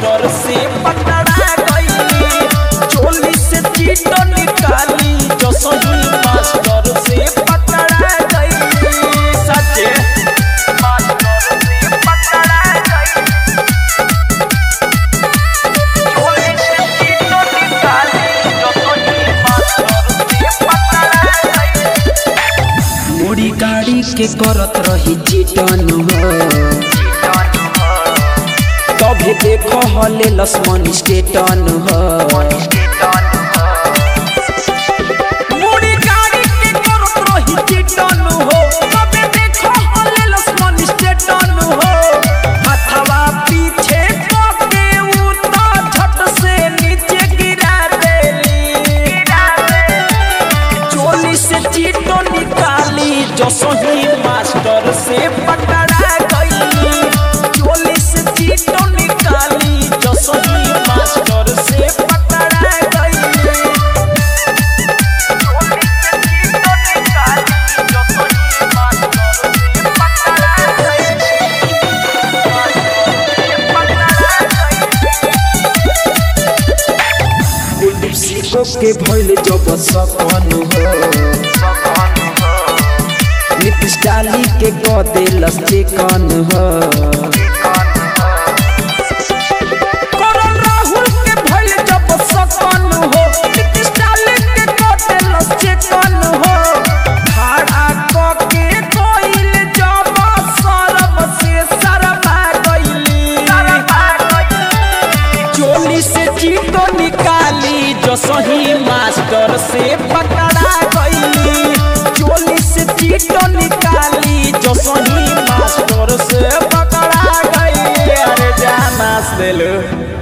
master से पकड़ा गई चोली से चीट निकाली जो सही मास्टर से पकड़ा गई सचे मास्टर से पकड़ा गई चोली से चीट निकाली जो सही मास्टर से पकड़ा गई मुड़ी गाड़ी के करत रही चिटन हो तभी देखो हले लक्ष्मण स्टेटन हो मुड़ी गाड़ी के करत रही चिटन हो तबे देखो हले लक्ष्मण स्टेटन हो हथवा पीछे पके उता झट से नीचे गिरा देली चोली से चीटो निकाली जो सही मास्टर से पकड़ा गई चोली से चीटो निकाली जो सही मास्टर से पकड़ा गई कुलदीप सिंह के भइल जब सकन हो नीतीश डाली के कदे लस्टेकन हो करण राहुल के भइल जब सकन हो नीतीश डाली के कटे लचेकन हो खड़ा क के कोइल जब शरम से शर्मा गइली चोली से चीटो निकाली जो सही मास्टर से पकड़ा गई चोली से चीटो निकाली जो सही मास्टर से पकड़ा गई अरे जाना से लो